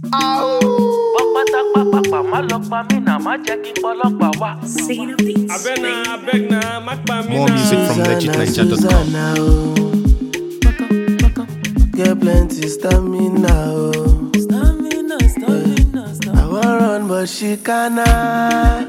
pápátápápápá má lọ pa mí náà má jẹ́ kí n pọlọ́pàá wá. Abeg na, abeg na, má pa mí More na. music from legitniger.com. Susanna, oh. Get plenty stamina, oh. Stamina, stamina, I stamina. wan run but she canna.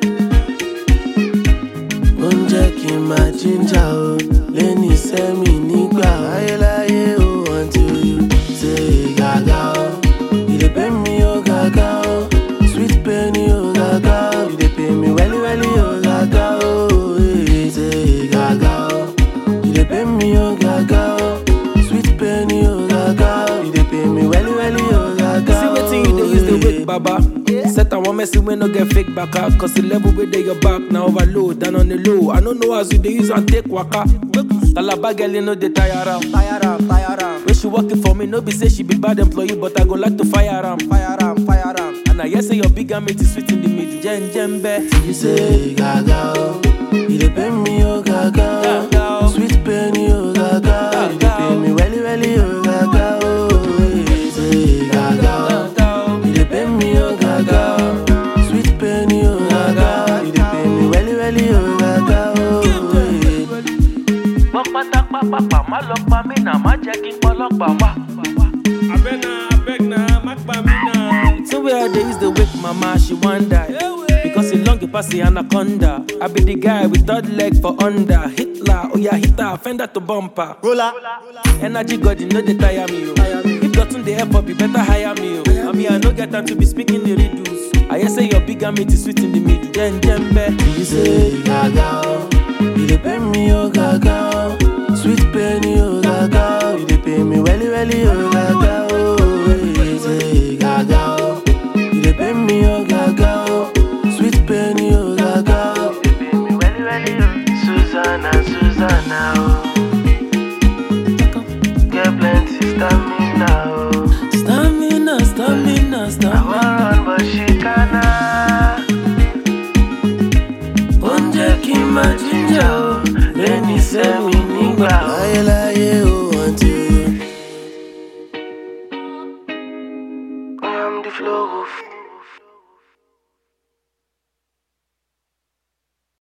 Ó ń jẹ́ kí n máa jíjà o. Lẹ́ni sẹ́mi nígbà ayéláyé o. Until you say gàgà o. You dey pay me o gàgà o. Sweet pain o gàgà o. You dey pay me wẹ́lí wẹ́lí o gàgà o. Eh, Say gàgà o. You dey pay me o gàgà o. Sweet pain o gàgà o. You dey pay me wẹ́lí wẹ́lí o gàgà o. See wetin you dey use dey Eh. wake baba. Set and one messy wey no get fake baka. Cause the level wey dey your back na overload and on the low. I no know as you dey use and take waka. Calabar girl you no dey tire am. Tire am, tire am. When she working for me, no be say she be bad employee, but I go like to fire am. Fire am, fire am. And I hear say your big mate is sweet in the middle. Jen jembe. You say gaga oh, you dey pay me oh gaga Gaga, oh, oh. sweet pain oh gaga, oh. you dey Gaga, pay oh. me welly welly oh gaga oh, eh. say gaga oh, you dey pay me oh gaga oh, sweet pain oh gaga, oh. you dey pay me welly welly oh gaga oh, eh. pápátápápápá má lọ pa mí náà má jẹ́ kí n pọlọ́pàá wá. Abeg na, abeg na, má pa mí na. So where I dey use the wake mama, she wan die. Because he long pass the anaconda. I be the guy with third leg for under. Hitler, oh yeah, hit her, fender to bumper. Roller, Energy God, you know they tire me. Oh. If gotten the help up, you better hire me. Oh. I mean, I no get time to be speaking the riddles. I hear say your big mate is sweet in the middle. Jen jembe. you say gaga oh, you dey pay me oh gaga oh, sweet pain oh gaga, oh. you dey pay me welly welly oh gaga oh, eh. say gaga oh, you dey pay me oh gaga oh, sweet pain oh gaga, oh. you dey pay me welly welly oh. Susanna, Susanna oh.